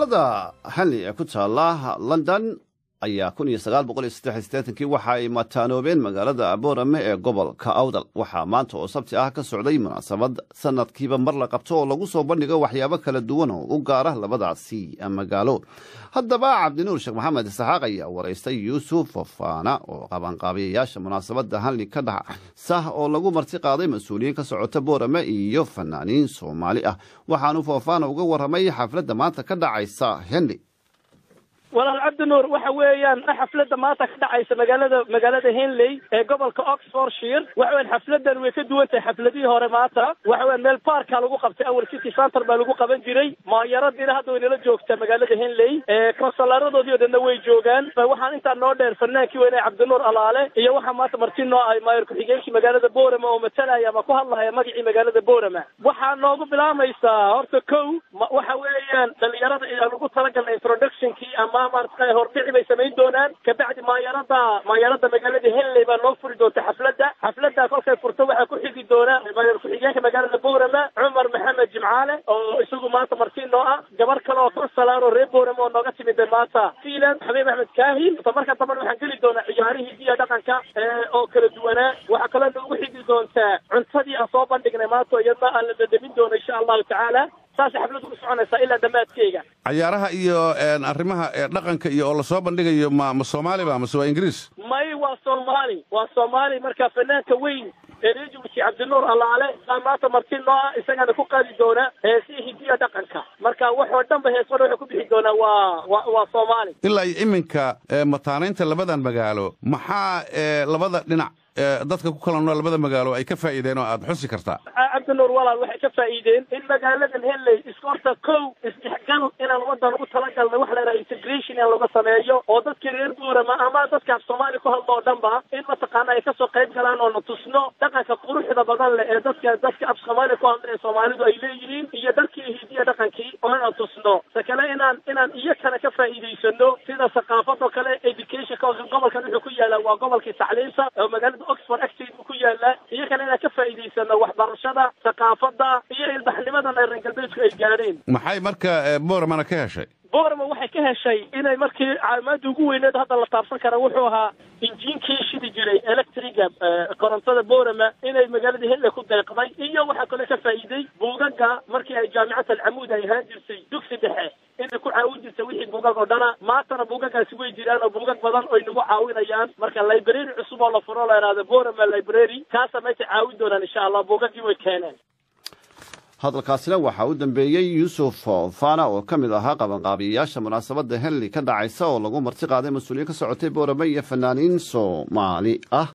da hanley ee ku taala london ayaa kun iyo sagaal boqol iyo saddex iyo siddeetankii waxa ay mataanoobeen magaalada boorame ee gobolka awdal waxaa maanta oo sabti ah ka socday munaasabad sanadkiiba mar la qabto oo lagu soo bandhigo waxyaabo kala duwan oo u gaara labadaasi magaalo haddaba cabdinuur sheekh maxamed isxaaq ayaa waraystay yuusuf fafaana oo qabanqaabiyayaasha munaasabadda hanley ka dhacsa oo lagu marti qaaday mas-uuliyiin ka socota boorame iyo fanaaniin soomaali ah waxaanu fafaana uga warramay xafladda maanta ka dhacaysa henley walaal cabdinuur waxa weeyaan xafladda maanta ka dhacaysa magaalada magaalada henley ee gobolka oxfordshire waxa weyan xafladan way ka duwan tahay xafladihii hore maanta waxa weyan meel baarka lagu qabtay awal city center baa lagu qaban jiray maayaradiina hadda way nala joogtaa magaalada henley konsolaradoodii o dhanna way joogaan waxaan intaa noo dheer fanaankii weyne cabdinuur alaale iyo waxaa maanta marti noo ay maayar ku-xigeenkii magaalada boorama oo matalaya ama ku hadlahaya magacii magaalada boorama waxaa noogu bilaamaysaa horta kow waxa weeyaan dhalinyarada aan ugu talagalnay introductionkii ama maarata hordhici bay samayn doonaan kabacdi maayarada maayarada magaalada henley baa noo furi doonta xafladda xafladda kolkay furto waxaa ku xigi doona maayar ku-xigeenka magaalada boorama cumar maxamed jimcaale oo isagu maanta marti noo ah gabar kale oo konsalaan oo reer boorama oo nooga timida maanta fiilan xabiib axmed kaahin marka dambana waxaan geli doonaa ciyaarihii diya dhaqanka oo kala duwanaa waxaa kaloo noogu xigi doontaa cuntadii aan soo bandhignay maanta iyadna aan la dhadhamin doono insha allahu tacaala saas xafladdu ku soconaysaa ilaa dhammaadkeyga cayaaraha iyo arrimaha dhaqanka iyo oo lasoo bandhigayo ma ma soomaali ba mase waa ingiriis may waa soomaali waa soomaali marka fanaanka weyn ee reer jabuuti cabdinuur allaale baa maanta marti noo ah isagana ku qaadi doona heesihii hidiya dhaqanka marka waxoo dhan ba heesmada waxay ku bixi doonaa waa wa waa soomaali ilaa iyo iminka mataanaynta labadan magaalo maxaa labada dhinac dadka ku kala nool labada magaalo ay ka faa'iideen oo aad xusi kartaa cabdinuur walaal waxay ka faa'iideen in magaaladan henley iska horta kow isdhexgal inaan wadan ugu talagalnay wax la yidhaha integration in laga sameeyo oo dadka reer boorama ama dadka af soomaali ku hadlo oo dhan ba in mataqaana ay kasoo qayb galaan oo na tusno dhaqanka quruxda badan leh ee dadka dadka af soomaali ku hadla ee soomaalidu ay leeyihiin iyo dadkii hidiya dhaqankii oo inaan tusno se kale inaan inaan iyakana ka faa'iidaysano sida saqaafadoo kale educationka gobolkan wuxuu ku yaalaa waa gobolkii tacliimta oo magaalada oxford agteed uu ku yaalaa iyakana inaan ka faa'iidaysano waxbarashada saqaafadda iyo ilbaxnimadan ay reer galbeedku ay gaadheen maxay marka boormana ka heshay boorama waxay ka heshay inay markii caalamada ugu weyneed hadda la taabsan kara wuxuu ahaa injiinkii shidi jiray electriga korontada boorama inay magaalada henley ku deeqday iyo waxaa kaloo ka faa'iiday buugaga markii ay jaamicad alcamuud ay ahaan jirtay dugsi dhexe inay ku caawin jirtay wixii buugag oo dhana maantana buugagaasi way jiraan oo buugag badan oy nagu caawinayaan marka library cusub oo la furo la ihahdo borama library kaasa meesha caawin doonaan insha allah buugagii way keeneen hadalkaasina waxaa u dambeeyey yuusuf fana oo ka mid ahaa qabanqaabiyayaasha munaasabadda henley ka dhacaysa oo lagu marti qaaday mas-uuliyiin ka socotay boorame iyo fanaaniin soomaali ah